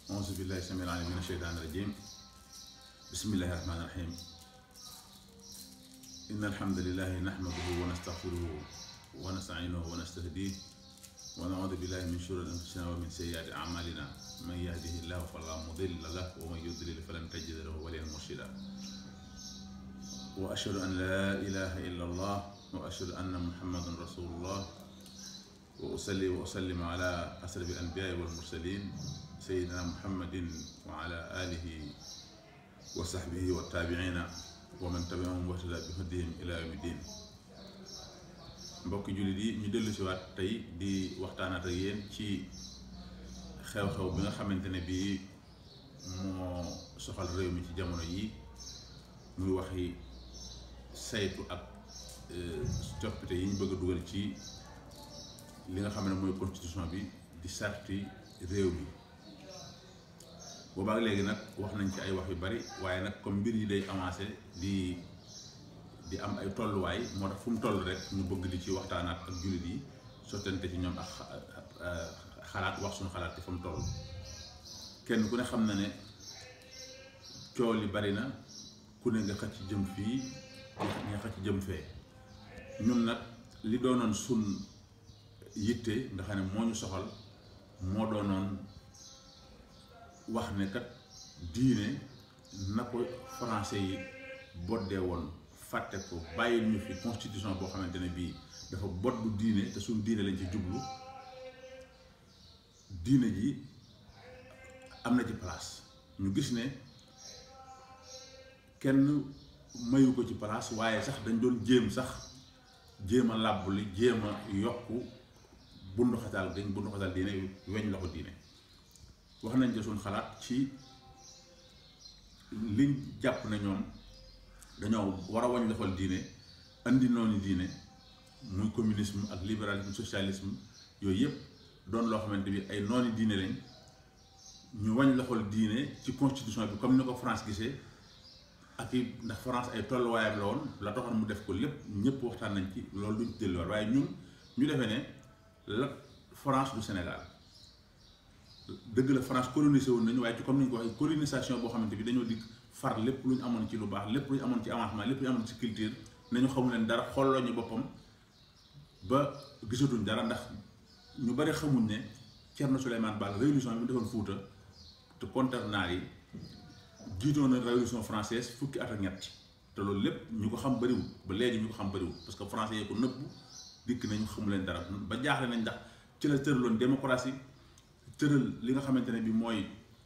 auzu billahi samil alim min asheytaan rajim bismillahi rahmani rahim inna alhamdulilahi nahmaduhu wa nastaghfiruhu wa nasta'inuhu wa nastahdiih wa na'uudu billahi min shururi anfusina wa min sayyiati a'malina man yahdihi llahu fala mudilla lahu wa man yudlil falan tajida lahu waliyan murshida wa ashhadu an la ilaha illa allah wa ashhadu anna muhammadan rasulullah wa usalli wa usallim ala asrafi al-anbiyaai wal mursaliin sayyidina muhammadin wa ala aalihi wa sahbihi wa taabi'iina wa man tabi'ahum wa ihtadaa bi hadihim ila yawmi diin mbokki jullit yi ñu dellu si waat tey di waxtaanaat ak yéen ci xew-xew bi nga xamante ne bii moo soxal réew mi ci jamono yi muy waxi saytu ak coppite yi ñu bëgg a dugal ci li nga xam ne mooy constitution bi di sarti réew mi boobaak léegi nag wax nañ ci ay wax yu bari waaye nag comme mbir yi day avancé di di am ay tolluwaay moo tax fu mu toll rek ñu bëgg di ci waxtaanaat ak jullit yi sottante ci ñoom ak xalaat wax suñu xalaat ci fa mu toll kenn ku ne xam na ne coow li bari na ku ne nga xëcc jëm fii nga xëcc jëm fee ñun nag li doonoon sun yitte nga xam ne moo ñu soxal moo doonoon wax ne kat diine na ko français yi boddee woon fàtte ko bàyyil ñu fi constitution boo xamante ne bii dafa bot bu diine te suñ diine lañ ci jublu diine ji am na ci place ñu gis ne kenn mayu ko ci place waaye sax dañ doon jéem sax jéem a làbbuli jéem a yokku bundu xataal dañ bundu xataal diine weñ loxo diine wax nañ ci suñ xalaat ci liñ jàpp na ñoom dañoo war a wañ loxol diine andi noonu diine muy communisme ak libéralisme socialisme yooyu yëpp doon loo xamante bi ay nooni diine lañ ñu wañ loxol diine ci constitution bi comme ni ko France gisee ak i ndax France ay tolluwaayam la woon la taxoon mu def ko lépp ñëpp waxtaan nañ ci loolu duñ delluwaat waaye ñun ñu defee ne la France du Sénégal dëgg la France colonisé woon nañu waaye ci comme ni ñu ko waxee colonisation boo xamante bi dañoo dig far lépp lu ñu amoon ci lu baax lépp lu ñu amoon ci avancement lépp lu ñu amoon ci culture nañu xamu leen dara xooloo ñu boppam ba gisatuñ dara ndax ñu bari xamuñ ne Thierno Souleymane Baal révolution bi mu defoon Fuuta te contre naar yi jiitoon na révolution française fukki at ak ñett te loolu lépp ñu ko xam bariwul ba léegi ñu ko xam bariwul parce que français yee ko nëbbu dikk nañu xamu leen dara ba jaaxle nañ ndax ci la tëraloon démocratie tëral li nga xamante ne bi mooy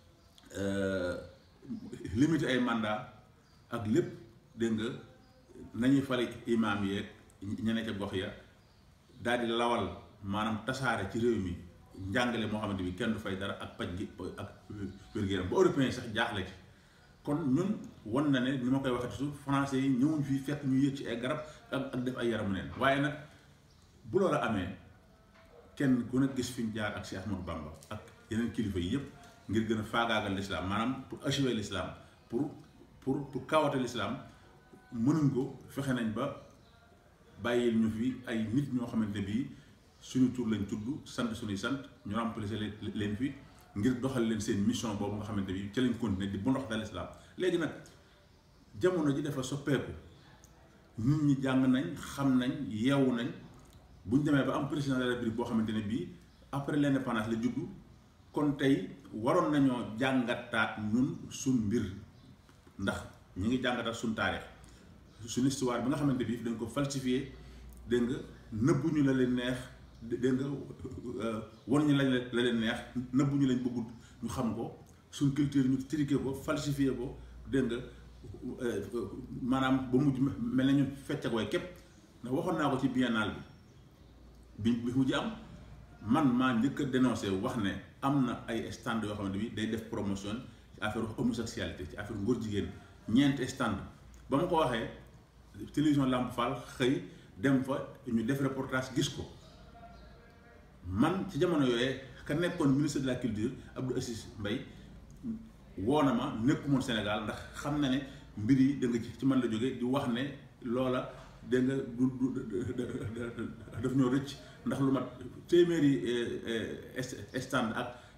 limiter ay mandat ak lépp dégg nga nañuy fale imaam yeeg ñeneen ca gox ya daal di lawal maanaam tasaare ci réew mi njàngale moo xamante bi kenn du fay dara ak paj gi ak wér-gu-yaram ba européen sax jaaxle ci kon ñun wan na ne ni ma koy waxee su français yi ñëwuñ fii fekk ñu yëg ci ay garab ak ak def ay yaramu neen waaye nag bu loolu amee kenn ku ne gis fi ñu jaar ak si Ahmadou Bamba ak yeneen kilifa yi yëpp ngir gën a faagaagal l'islam maanaam pour achever l'islam pour pour pour kawate l'islam mënuñ ko fexe nañ ba bàyyil ñu fi ay nit ñoo xamante ne bii suñu tur lañ tudd sant suñuy sant ñu remplacer leen fi ngir doxal leen seen mission boobu nga xamante bi ci lañ continuer di bu ndox dal islam léegi nag jamono ji dafa soppeeku nit ñi jàng nañ xam nañ yeewu nañ bu ñu demee ba am président de la République boo xamante ne bii après l'indépendance la juddu kon tey waroon nañoo jàngataat ñun suñ mbir ndax ñu ngi jàngataat suñ taarix suñ histoire bi nga xamante bi dañ ko falsifié dégg nga nëbbu ñu la leen neex dégg nga won ñu lañ la leen neex nëbbu ñu lañ bëggut ñu xam ko suñ culture ñu triqué ko falsifié ko dégg nga maanaam ba mujj mel na ñu fecc ak way képp ndax waxoon naa ko ci biennale bi bi mujj am man maa njëkk a dénoncé wax ne am na ay stand yoo xamante bi day def promotion ci affaire homosexualité ci affaire ngóor jigéen ñeenti stand ba ma ko waxee télévision Lamp Fall xëy dem fa ñu def reportage gis ko man ci jamono yooyee ka nekkoon ministre de la culture Abdou Assis Mbaye woo na ma nekkumoon Sénégal ndax xam na ne mbir yi da nga ci man la jóge di wax ne loola da nga du daf ñoo rëcc ndax lu mat téeméeri stand ak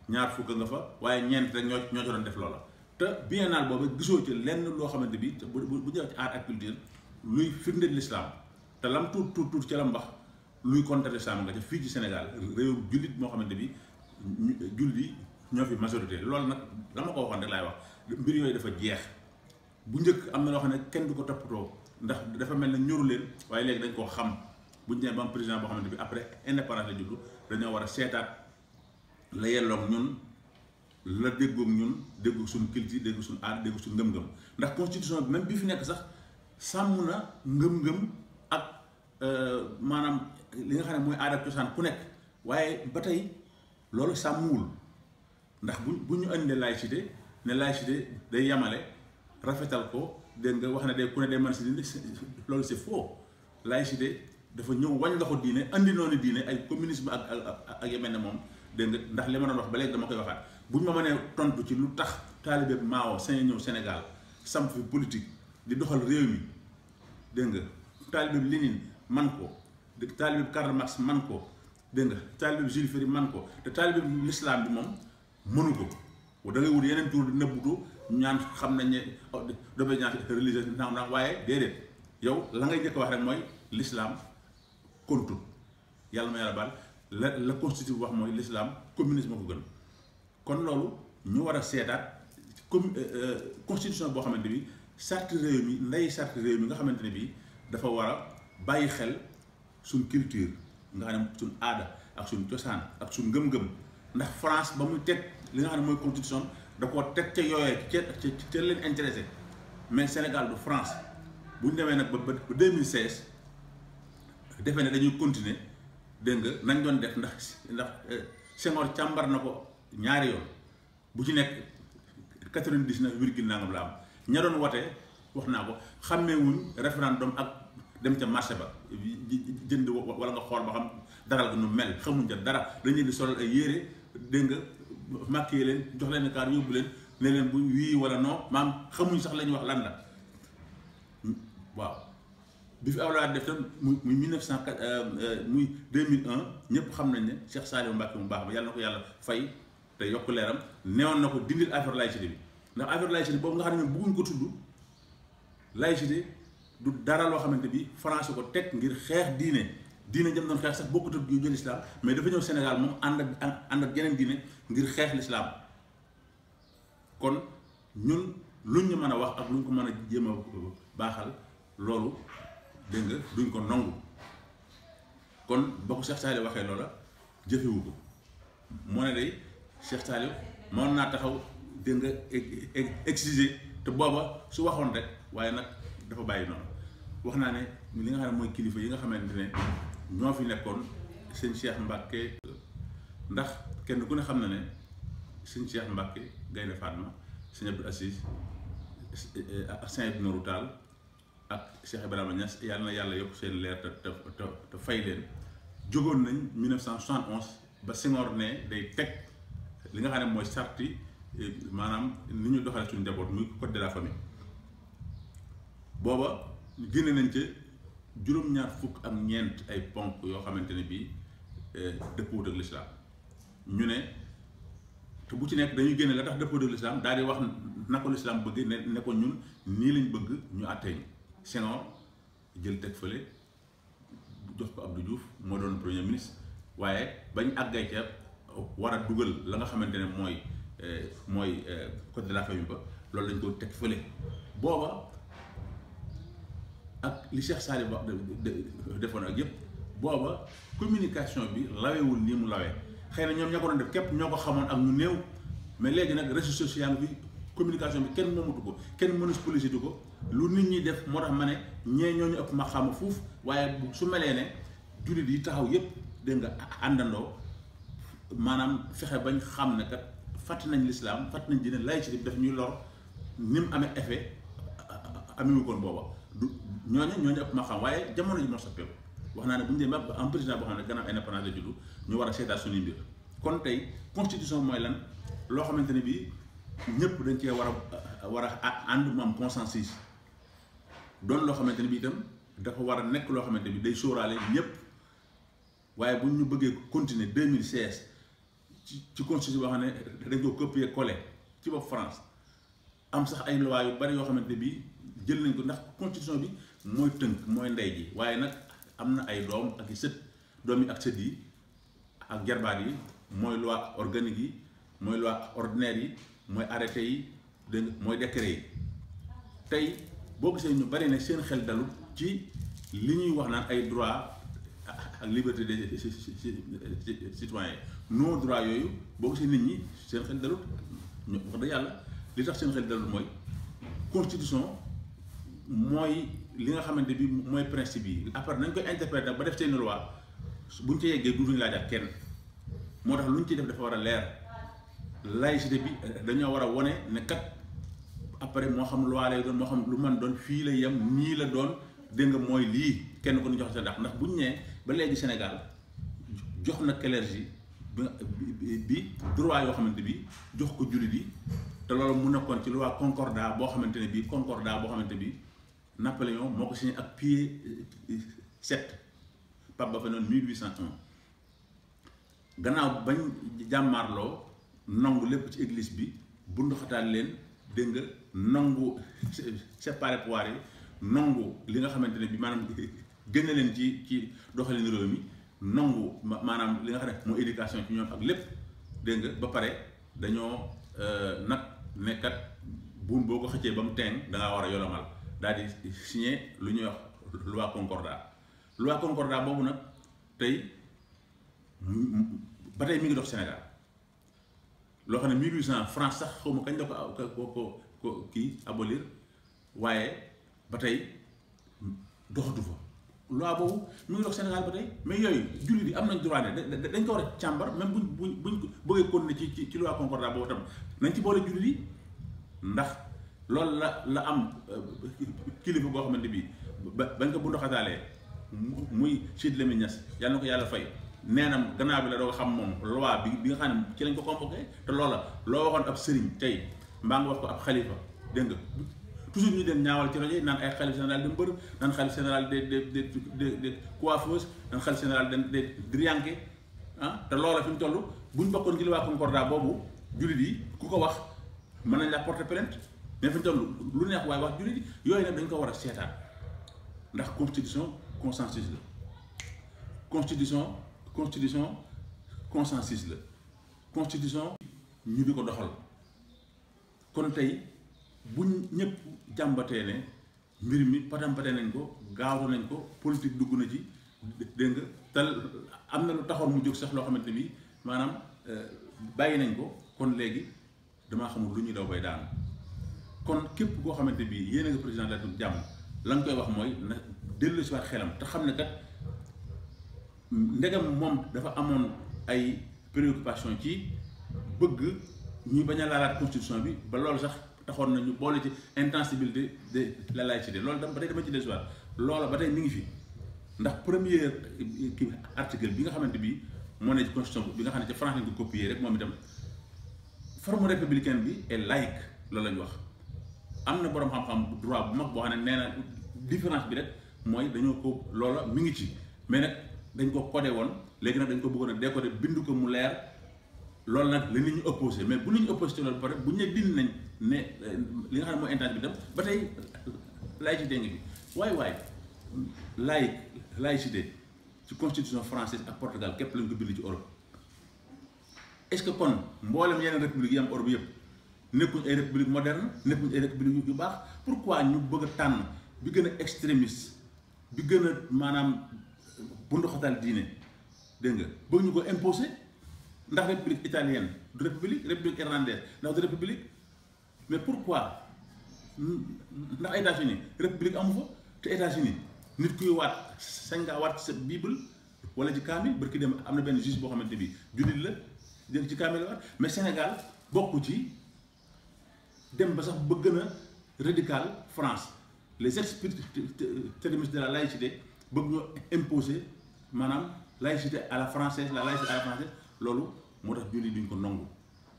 ñaar fukk nga fa waaye ñeent rek ñoo ñoo ci doon def loola te biennale boobu gisoo ci lenn loo xamante bi bu bu bu ñëwee ci art ak culture luy firndeel l'islam te lam tuut tuut tuut ci la mbax luy contre l'islam nga ca fii ci Sénégal réew jullit moo xamante bi jullit yi ñoo fi majorité loolu nag dama ko waxoon rek laay wax mbir yooyu dafa jeex bu njëkk am na loo xam ne kenn du ko toppatoo ndax dafa mel ne ñoru leen waaye léegi dañ koo xam bu ñu demee ba am président boo xamante bi après indépendance la juddu dañoo war a seetaat la yelloog ñun la déggoog ñun déggoog suñu culture déggoog suñu aada déggoog suñu ngëm-ngëm ndax constitution bi même bi fi nekk sax sàmm na ngëm-ngëm ak maanaam li nga xam ne mooy aada ak cosaan ku nekk waaye ba tey loolu sàmmuwul ndax bu bu ñu andee laïcité ne laïcité day yamale rafetal ko dégg nga wax ne day ku ne day mën si dindi loolu c'est faux laïcité dafa ñëw wañ loxo diine andi noonu diine ay communisme ak ak ak yemel ne moom dégg nga ndax li ma doon wax ba léegi dama koy waxaat bu ñu ma mënee tontu ci lu tax taalibe Mao sañ ñëw Sénégal samp fi politique di doxal réew mi dégg nga taalibe Lénine man ko taalibe Karl Marx man ko dégg nga taalibe Jules Ferry man ko te taalibe l'islam bi moom mënu ko da ngay wut yeneen tur di nëbbutu ñaan xam nañ ne d'obédience religieuse naam naam waaye déedéet yow la ngay njëkk wax rek mooy l'islam kontul yàlla ma yàlla baal la la constitution wax mooy l'islam communisme ko gën kon loolu ñu war a seetaat comme constitution boo xamante bi charte réew mi nday charte réew mi nga xamante ne bii dafa war a bàyyi xel suñ culture nga xam ne suñ aada ak suñ cosaan ak suñ ngëm-ngëm ndax France ba muy teg li nga xam ne mooy constitution da koo teg ca yooyee ca ca ca leen intéressé mais Sénégal du France bu ñu demee nag ba ba 2016 defee ne dañuy continuer dégg nga nañ doon def ndax ndax Senghor càmbar na ko ñaari yoon bu ci nekk 99 virgule nangam la am ña doon wote wax naa ko xàmmeewuñ référendum ak dem ca marché ba jënd wala nga xool ba xam daral ga nu mel xamuñ ca dara dañ leen di solal ay yére dégg nga màkkee leen jox leen kaar yóbbu leen ne leen bu wii wala non maam xamuñ sax la ñuy wax lan la waaw bi fi Abdoulaye def tam muy muy 1904 muy 2001 ñëpp xam nañ ne Cheikh Saliou Mbacké mu baax ba yàlla na ko yàlla fay te yokk leeram newoon na ko dindil affaire laïcité bi ndax affaire laïcité boobu nga xam ne bëgguñ ko tudd laïcité du dara loo xamante bi France ko teg ngir xeex diine diine jëm doon xeex sax bokkut ak yu jël islam mais dafa ñëw Sénégal moom ànd ak ànd ak yeneen diine ngir xeex l'islam kon ñun luñ ñu mën a wax ak luñ ko mën a jéem a baaxal loolu dégg nga duñ ko nangu kon ba ko Cheikh Saliou waxee loola jëfewu ko moo ne day Cheikh Saliou mën naa taxaw dégg nga exiger te booba su waxoon rek waaye nag dafa bàyyi noonu wax naa ne li nga xam ne mooy kilifa yi nga xamante ne ñoo fi nekkoon sëñ Cheikh Mbacke ndax kenn ku ne xam na ne sëñ Cheikh Mbacke Gaynde Fatma sëñ Abdou Assis ak sëñ Abdou Nourou Tall ak Cheikh Ibrahima Niass yàlla na yàlla yokk seen leer te te te fay leen jógoon nañ 1971 ba Senghor ne day teg li nga xam ne mooy sarti maanaam ni ñu doxale suñu njaboot muy code de la famille booba génne nañ ca juróom-ñaar fukk ak ñeent ay ponk yoo xamante ne bii dëppoot ak lislaam ñu ne te bu ci nekk dañuy génne la tax dëppoot ak lislaam daal di wax na ko lislaam bëgg ne ne ko ñun nii lañ bëgg ñu àttee ñu Senghor jël teg fële jox ko Abdou Diouf moo doon premier ministre waaye bañ àggay ca war a dugal la nga xamante ne mooy mooy code de la famille ba loolu lañ ko teg fële booba ak li Cheikh Saliou wax defoon ak yépp booba communication bi lawewul nii mu lawee xëy na ñoom ñoo ko doon def képp ñoo ko xamoon ak ñu néew mais léegi nag réseaux sociaux bi communication bi kenn moomatu ko kenn monopolisé du ko lu nit ñi def moo tax ma ne ñee ñoo ñu ëpp ma xam fuuf waaye su melee ne jullit yi taxaw yépp dégg nga àndandoo maanaam fexe bañ xam ne kat fàtt nañ lislaam fàtt nañ dina laïcité bi daf ñuy lor ni mu amee effet amewu koon booba du ñooñu ñooñu ëpp ma xam waaye jamono ji moo soppeeku wax naa ne bu ñu demee ba am président boo xam ne gannaaw indépendance la juddu ñu war a seetaat suñuy mbir kon tey constitution mooy lan loo xamante ne bii ñëpp dañ cee war a war a ànd mu am consensus doon loo xamante ne bii itam dafa war a nekk loo xamante bi day sóoraale ñëpp waaye bu ñu bëggee continuer 2016 ci ci constitution boo xam ne dañ ko copier coller ci bopp France am sax ay loi yu bari yoo xamante ne bii jël nañ ko ndax constitution bi mooy tënk mooy ndey ji waaye nag am na ay doom ak i sët doom yi ak sët yi ak jarbaat yi mooy loi organique yi mooy loi ordinaire yi mooy arrêté yi dégg nga mooy décret yi tey boo gisee ñu bari ne seen xel dalut ci li ñuy wax naan ay droit ak liberté des citoyens non droit yooyu boo gisee nit ñi seen xel dalut ñu wax dëgg yàlla li tax seen xel dalut mooy constitution mooy li nga xamante bi mooy principe yi après nañ koy interpréter ba def seen loi buñ ci yeggee duutuñu laajaat kenn moo tax lu ñu ciy def dafa war a leer laïcité bi dañoo war a wone ne kat après moo xam loi lay doon moo xam lu man doon fii la yem nii la doon dégg nga mooy lii kenn ko ñu jox sa ndax ndax bu ñu nee ba léegi Sénégal jox na clergé bi bi droit yoo xamante bi jox ko jullit yi te loolu mu nekkoon ci loi concordat boo xamante ne bii concordat boo xamante bi Napoléon moo ko signé ak pied sept Pape ba fa noonu 1801 gannaaw bañ jàmmaarloo nangu lépp ci église bi bunduxataal leen dégg nga nangu séparé pouvoir yi nangu li nga xamante ne bi maanaam génne leen ci ci doxalin réew mi nangu maanaam li nga xam ne mooy éducation ci ñoom ak lépp dégg nga ba pare dañoo nag nekkat buum boo ko xëccee ba mu teen da ngaa war a yolomal daal di signé lu ñuy wax loi concordat loi concordat boobu nag tey ba tey mi ngi dox Sénégal loo xam ne 1800 France sax xaw ma kañ la ko ko ko ko kii abolir waaye ba tey doxatu fa loi boobu mi ngi dox Sénégal ba tey mais yooyu jullit yi am nañ droit ne dañ ko war a càmbar même buñ buñ buñ bëggee continuer ci ci ci loi concordat boobu tam nañ ci boole jullit yi ndax loolu la la am kilifa boo xamante bi ba bañ ko bu ndoxataalee muy Sidy Lamine Niass yàlla na ko yàlla fay nee na gannaaw bi la doo xam moom loi bi bi nga xam ne ci lañ ko convoqué te loola loo waxoon ab sëriñ tey mbaa nga wax ko ab xalifa dégg nga toujours ñu dem ñaawal ci rajo yi naan ay xalif général de mbër naan xalif général de de de de de coiffeuse naan xalif général de de drianke ah te loola fi mu toll buñ bokkoon ci loi concordat boobu jullit yi ku ko wax mën nañ la porter plainte mais fi mu toll lu neex waaye wax jullit yi yooyu nag dañ ko war a seetaan ndax constitution consensus la constitution constitution consensus la constitution ñu di ko doxal kon tey buñ ñëpp jàmbatee ne mbir mi patampate nañ ko gaawtu nañ ko politique dugg na ci dégg nga tal am na lu taxoon mu jóg sax loo xamante bi maanaam bàyyi nañ ko kon léegi damaa xamul lu ñuy daw bay daanu kon képp koo xamante bi yéen a nga président de la République jàmm la nga koy wax mooy na dellu si waat xelam te xam ne kat ndegam moom dafa amoon ay préoccupation ci bëgg ñu bañ a laalaat constitution bi ba loolu sax taxoon na ñu boole ci intangibilité de la laïcité loolu dama ba tey dama ci dellusiwaat loola ba tey mi ngi fi ndax premier kii article bi nga xamante bi moo ne ci constitution bi nga xam ne ci France lañ ko copier rek moom itam forme républicaine bi est laïque loolu la ñu wax am na boroom xam-xam droit bu mag boo xam ne nee na différence bi rek mooy dañoo ko loola mi ngi ci mais nag dañ ko codé woon léegi nag dañ ko bëggoon a décoder bind ko mu leer loolu nag la nit ñu opposé mais bu nit ñu opposé ci loolu pare bu ñu ne dindi nañ ne li nga xam ne mooy intangible bi tam ba tey laïcité ngi bi waaye waaye laïc laïcité ci constitution française ak Portugal képp lañ ko bind ci Europe est-ce que kon mboolem yeneen république yi am Europe yëpp nekkuñ ay république moderne nekkuñ ay république yu baax pourquoi ñu bëgg a tànn bi gën a extrémiste bi gën a maanaam bunduxatal diine dégg nga bëgg ñu ko imposer ndax république italienne du république république irlandaise ndax du république mais pourquoi ndax États-Unis république amu fa te États-Unis nit kuy waat sañ ngaa waat sa bible wala ci kaamil barki dem am na benn juge boo xamante bi jullit la jël ci kaamil la waat mais Sénégal bokku ci dem ba sax ba gën a radical France les extrémistes de la laïcité bëgg ñoo imposer maanaam laïcité à la française la laïcité à la française loolu moo tax julli duñ ko nangu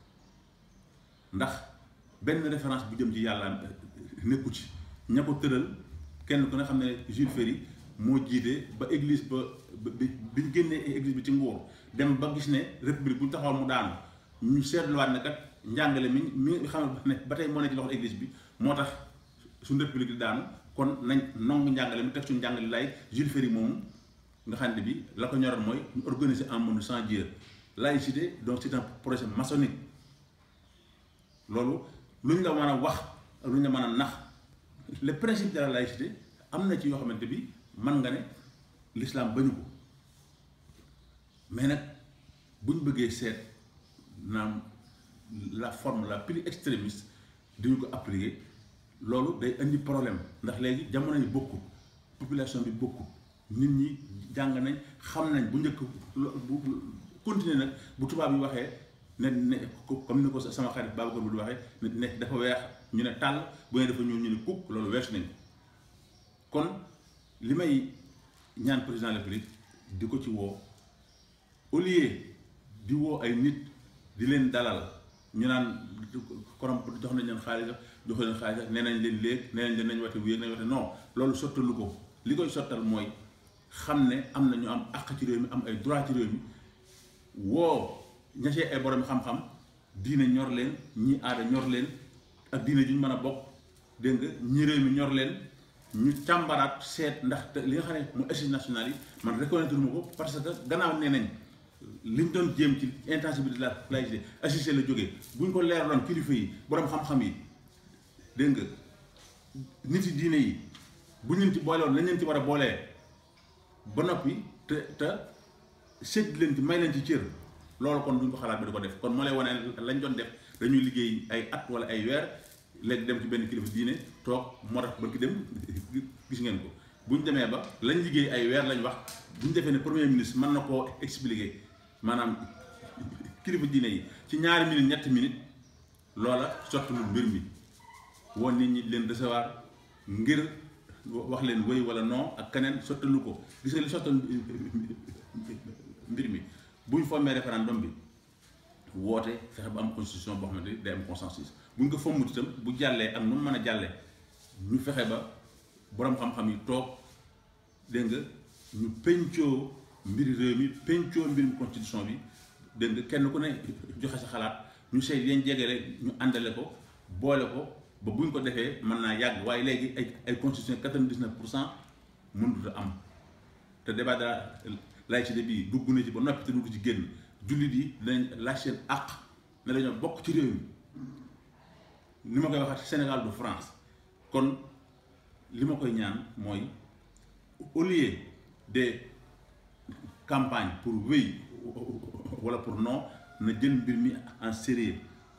ndax benn référence bu jëm ci yàlla nekku ci ña ko tëral kenn ku ne xam ne Jules Ferry moo jiite ba église ba bi bi ñu génnee église bi ci nguur dem ba gis ne république bu ñu taxawal mu daanu ñu seetluwaat ne kat njàngale mi mi xam ne ba tey moo ne ci loxo église bi moo tax suñu république di daanu kon nañ nongu njàngale mi teg suñu njàngale lay Jules Ferry moomu nga xam ne bi la ko ñoroon mooy organiser un monde sans Dieu laïcité donc c'est un projet maçonnique loolu lu ñu la mën a wax lu ñu la mën a nax le principe de la laïcité am na ci yoo xamante bi man nga ne l'islam bañu ko mais nag bu ñu bëggee seet naam la forme la plus extrémiste duñu ko appliquer loolu day indi problème ndax léegi jamono yi bokkut population bi bokkut nit ñi jàng nañ xam nañ bu njëkk bu continuer nag bu tubaab yi waxee ne ne comme ni ko sama xarit Babacar bu di waxee ne dafa weex ñu ne tàll bu ne dafa ñuul ñu ne kukk loolu weesu nañ kon li may ñaan président de la République di ko ci woo au lieu di woo ay nit di leen dalal ñu naan korom jox nañ leen xaalis jox leen xaalis nee nañ leen léeg nee nañ leen nañ wate bu yéeg nañ wate non loolu sottalu ko li koy sottal mooy xam ne am na ñu am àq ci réew mi am ay droit ci réew mi woo ñasee ay borom xam-xam diine ñor leen ñi aada ñor leen ak diine ju ñu mën a bokk dégg nga ñi réew mi ñor leen ñu càmbaraat seet ndax te li nga xam ne mu assises nationales yi man reconnaître ma ko parce que gannaaw nee nañ liñ doon jéem ci intensifier de la laïcité assisté la jógee buñ ko leeraloon kilifa yi borom xam-xam yi dégg nga nit yi diine yi buñ leen ci boolewoon lañ leen ci war a boolee ba noppi te te sédd leen ci may leen ci cër loolu kon duñ ko xalaat bi di ko def kon moo lay wane lañ doon def dañuy liggéey ay at wala ay weer léegi dem ci benn kilifa diine toog moo tax ba ki dem gis ngeen ko buñ demee ba lañ liggéey ay weer lañ wax buñ defee ne premier ministre mën na koo expliquer maanaam kilifa diine yi ci ñaari minute ñetti minute loola sottalul mbir mi woon nit ñi leen recevoir ngir wax leen wéy wala non ak keneen sottalu ko gis nga li sottal mbir mi buñ formé référendum bi woote fexe ba am constitution boo xamante ni day am consensus buñ ko fommut itam bu jàllee ak nu mu mën a jàllee ñu fexe ba boroom xam-xam yi toog dégg nga ñu pencoo mbiri réew mi pencoo mbirum constitution bi dégg nga kenn ku ne joxe sa xalaat ñu seet yeen jegele ñu àndale ko boole ko ba buñ ko defee mën naa yàgg waaye léegi ay ay constitution quatre-vingt-dix-neuf pour cent mënut a am te débat de la laïcité bii dugg na ci ba noppi te dugg ci génn jullit yi dinañ laaj seen àq ne dañoo bokk ci réew mi ni ma koy waxaat Sénégal du France kon li ma koy ñaan mooy au lieu de campagne pour oui wala pour non na jël mbir mi en sérieux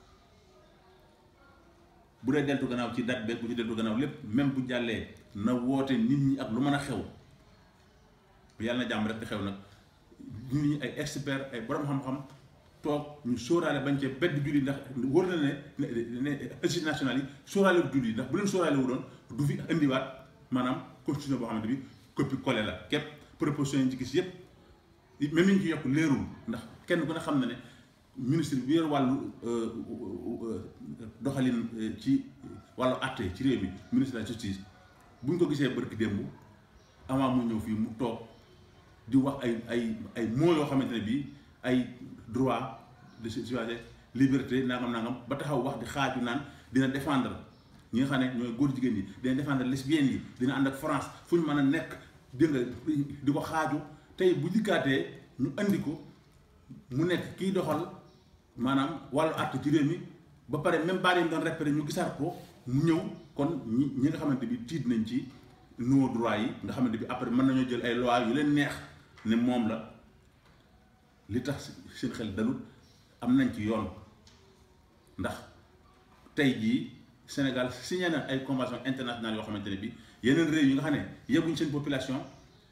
bu dee deltu gannaaw ci date beeg bu ci deltu gannaaw lépp même bu jàllee na woote nit ñi ak lu mën a xew yàlla na jàmm rek di xew nag nit ñi ay expert ay borom xam-xam toog ñu sóoraale bañ cee bedd julli ndax wóor na ne ne ne assises nationales yi sóoraale julli ndax bu leen sóoraale wu doon du fi indiwaat maanaam constitution boo xamante bi copie collé la képp proposition yi ci gis yépp même ñu ci yokk leerul ndax kenn ku ne xam na ne ministre bi yor wàllu doxalin ci wàllu àtte ci réew mi ministre de la justice bu ñu ko gisee barki démb avant mu ñëw fii mu toog di wax ay ay ay mots yoo xamante ne bii ay droit de citoyenneté liberté nangam nangam ba taxaw wax di xaaju naan dina défendre ñi nga xam ne ñooy góor jigéen yi dina défendre lesbiennes yi dina ànd ak France fu ñu mën a nekk dégg nga di ko xaaju tey bu dikkaatee ñu andi ko mu nekk kiy doxal maanaam wàllu àtt ci réew mi ba pare même baat yi mu doon répété ñu gisaat ko mu ñëw kon ñi ñi nga xamante bi tiit nañ ci nos droits yi nga xamante bi après mën nañoo jël ay lois yu leen neex ne moom la li tax seen xel dalut am nañ ci yoon ndax tey jii Sénégal signé na ay convention internationale yoo xamante ne bi yeneen réew yi nga xam ne yegguñ seen population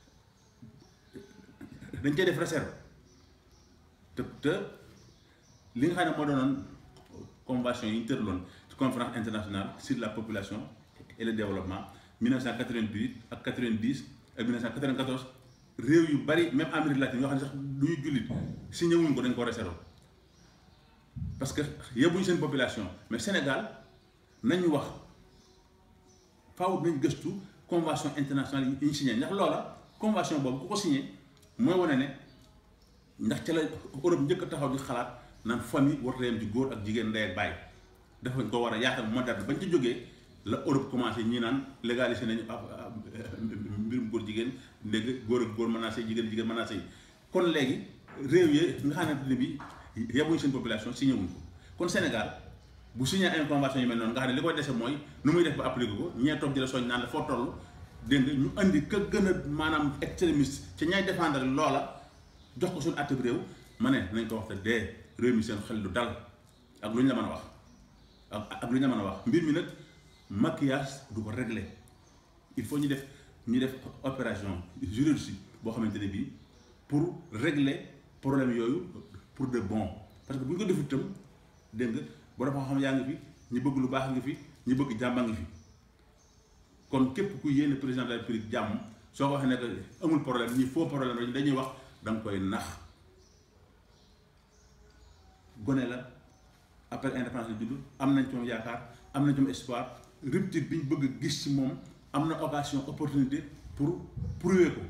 dañ cey def réserve te te li nga xam ne moo doonoon convention yi ñu tëraloon ci conférence internationale sur la population et le développement 1988 ak 90 ak 1994 réew yu bari même Amérique latine yoo xam ne sax du ñu jullit signé wuñ ko dañ ko réserve parce que yebbuñu seen population mais Sénégal nañu wax faaw nañ gëstu convention internationale yi ñu signé ndax loola convention boobu ku ko signé mooy wane ne ndax ca la Europe njëkk a taxaw di xalaat naan famille warta yem ci góor ak jigéen ndey ak baay dafa ko war a yaatal moderne bañ ci jógee la Europe commencé ñi naan légalisé nañu mbirum góor jigéen léegi góor ak góor mën naa sëy jigéen jigéen mën naa sëy kon léegi réew yi nga xamante ne bi yebuñu seen population signé wuñ ko kon Sénégal bu signé ay convention yu mel noonu nga xam ne li koy dese mooy nu muy def ba appliqué ko ñee toog di la soñ naan la foo toll dégg nga ñu andi ka gën a maanaam extrémiste ci ñay défendre loola jox ko suñu àtteb réew ma ne nañ ko wax te dee réew mi seen xel du dal ak lu ñu la mën a wax ak ak lu ñu la mën a wax mbir mi nag maquillage du ko régler il faut ñu def ñu def opération juridique boo xamante ne bii pour régler problème yooyu pour de bon parce que bu ñu ko defut itam dégg nga borom xam-xam yaa ngi fi ñi bëgg lu baax ngi fi ñi bëgg jàmba ngi fi kon képp ku yéene président de la république jàmm soo ko waxee ne que amul problème ñi faux problème rek dañuy wax da nga koy nax gone la après indépendance la judd am nañ ci moom yaakaar am nañ ci moom espoir rupture bi ñu bëgg a gis ci moom am na occasion opportunité pour prouver ko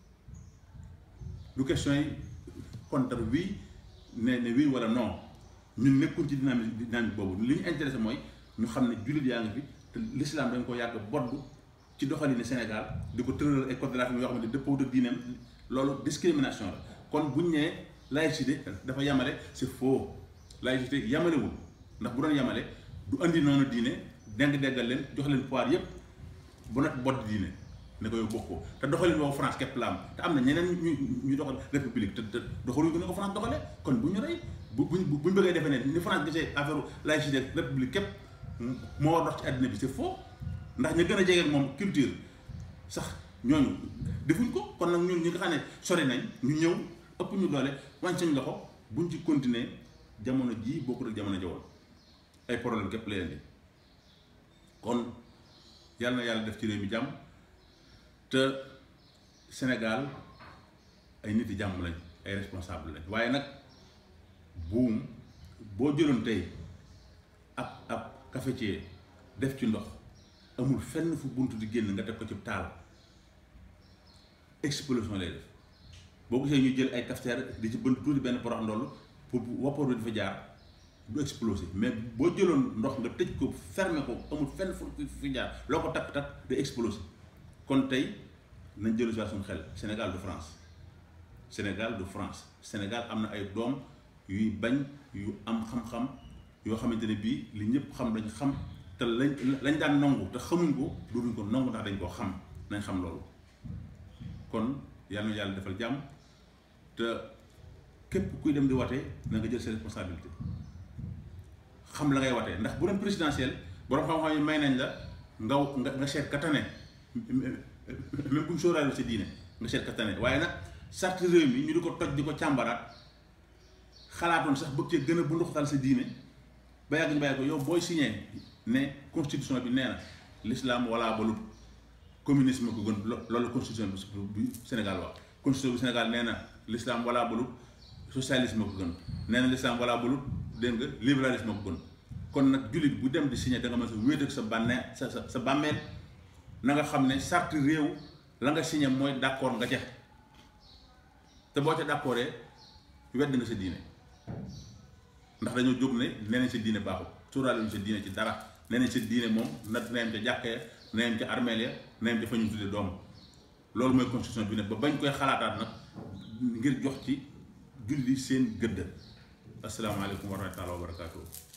du question yi contre oui ne ne oui wala non ñun nekkuñ ci dynamique dynamique boobu li ñu intéressé mooy ñu xam ne jullit yaa ngi fi te l'islam dañ ko yàgg boddu ci doxalin Sénégal di ko tëral ay code de la famille yoo xam ne dëppoo ak diineem loolu discrimination la kon buñ nee laïcité dafa yamale c'est faux laïcité yamalewul ndax bu doon yamale du andi noonu diine deng deggal leen jox leen pouvoir yépp bu nag bodd diine ne ko yow bokk ko te doxalin boobu France képp la am te am na ñeneen ñu ñu doxal république te te doxaluñ ko ne ko France doxale kon bu ñu rey bu buñ buñ bëggee defee ne ni France gisee affaire laïcité république képp moo war dox ci àddina bi c'est faux ndax ñu gën a jege moom culture sax ñooñu defuñ ko kon nag ñun ñi nga xam ne sori nañ ñu ñëw ëpp ñu doole wàññi sañ loxo buñ ci continuer jamono jii bokkul ak jamono jawoon ay problème képp la leen di kon yàlla na yàlla def ci réew mi jàmm te Sénégal ay nit yi jàmm lañ ay responsable lañ waaye nag buum boo jëloon tey ab ab cafetier def ci ndox amul fenn fu bunt di génn nga teg ko ci taal explosion lay def boo gisee ñu jël ay cafetière di ci bënt tuuti benn porox ndoll pour wappoor bi dafa jaar du exploser mais boo jëloon ndox nga tëj ko fermer ko amul fenn fu fi jaar loo ko takk takk day exploser kon tey nañ jëlu si suñu xel Sénégal du France Sénégal du France Sénégal am na ay doom yuy bañ yu am xam-xam yoo xamante ne bii li ñëpp xam dañ xam te lañ lañ daan nangu te xamuñ ko dootuñ ko nangu ndax dañ koo xam nañ xam loolu kon yàlla na yàlla defal jàmm te képp kuy dem di watee na nga jël ses responsabilités xam la ngay watee ndax bu doon présidentiel borom xam-xam yi may nañ la nga nga nga seet katane même bu ñu sóoraale sa diine nga seet katane waaye nag sart réew mi ñu di ko toj di ko càmbaraat xalaatoon sax bëgg cee gën a bu ndoxtal sa diine ba yàgg ñu bàyyi ko yow booy signé ne constitution bi nee na l'islam wala balut communisme ko gën loolu constitution bi Sénégal wax constitution bi Sénégal nee na l'islam wala balut socialisme ko gën nee na l'islam wala balut dégg nga libéralisme ko gën kon nag jullit bu dem di signé da nga mën sa wéet ak sa bànnee sa sa sa bàmmeel na nga xam ne charte réew la nga signé mooy d'accord nga ca te boo ca d'accordee wedd nga sa diine ndax dañoo jóg ne neneen sa diine baaxul suuraale ñu sa diine ci dara neneen sa diine moom na na yem ca jàkkee na yem ca armeel ya na yem ca fa ñu tudde doom loolu mooy constitution bi ne ba bañ koy xalaataat nag ngir jox ci julli seen gëdd asalaamaaleykum wa rahmatulah wa barakaatu.